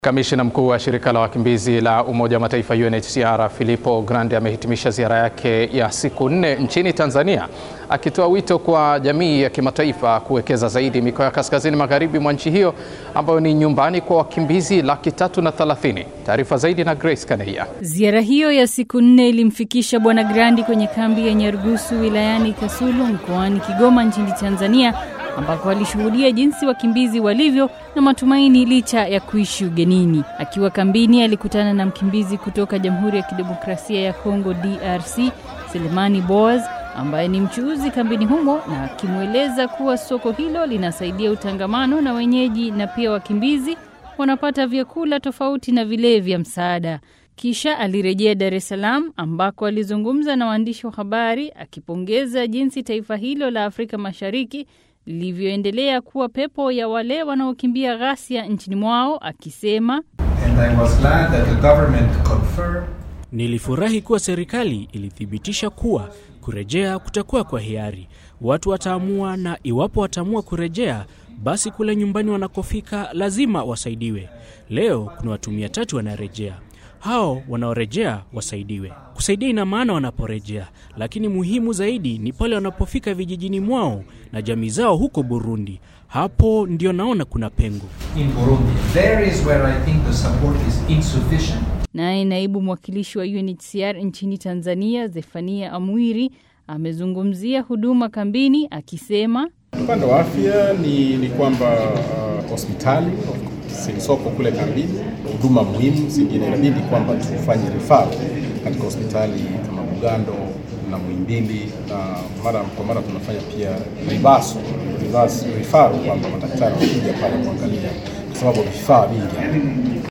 Kamishna mkuu wa shirika la wakimbizi la Umoja wa Mataifa UNHCR Filippo Grandi amehitimisha ziara yake ya siku nne nchini Tanzania akitoa wito kwa jamii ya kimataifa kuwekeza zaidi mikoa ya kaskazini magharibi mwa nchi hiyo ambayo ni nyumbani kwa wakimbizi laki tatu na thelathini. Taarifa zaidi na Grace Kaneia. Ziara hiyo ya siku nne ilimfikisha Bwana Grandi kwenye kambi ya Nyarugusu wilayani Kasulu mkoani Kigoma nchini Tanzania ambako alishuhudia jinsi wakimbizi walivyo na matumaini licha ya kuishi ugenini. Akiwa kambini, alikutana na mkimbizi kutoka Jamhuri ya Kidemokrasia ya Kongo DRC, Selemani Boaz ambaye ni mchuuzi kambini humo, na akimweleza kuwa soko hilo linasaidia utangamano na wenyeji na pia wakimbizi wanapata vyakula tofauti na vile vya msaada. Kisha alirejea Dar es Salaam ambako alizungumza na waandishi wa habari akipongeza jinsi taifa hilo la Afrika Mashariki lilivyoendelea kuwa pepo ya wale wanaokimbia ghasia nchini mwao, akisema And I was glad that the government confirmed Nilifurahi kuwa serikali ilithibitisha kuwa kurejea kutakuwa kwa hiari. Watu wataamua, na iwapo wataamua kurejea, basi kule nyumbani wanakofika lazima wasaidiwe. Leo kuna watu mia tatu wanarejea. Hao wanaorejea wasaidiwe. Kusaidia ina maana wanaporejea, lakini muhimu zaidi ni pale wanapofika vijijini mwao na jamii zao huko Burundi. Hapo ndio naona kuna pengo. in Burundi. There is where I think the support is insufficient. Naye naibu mwakilishi wa UNHCR nchini Tanzania Zefania Amwiri amezungumzia huduma kambini akisema Upande wa afya ni, ni kwamba uh, hospitali zilizoko kule kambini, huduma muhimu zingine inabidi kwamba tufanye rifaa katika hospitali kama Bugando na Muhimbili, na mara kwa mara tunafanya pia ribaso rifaru kwamba madaktari wanakuja pale kuangalia, kwa sababu vifaa vingi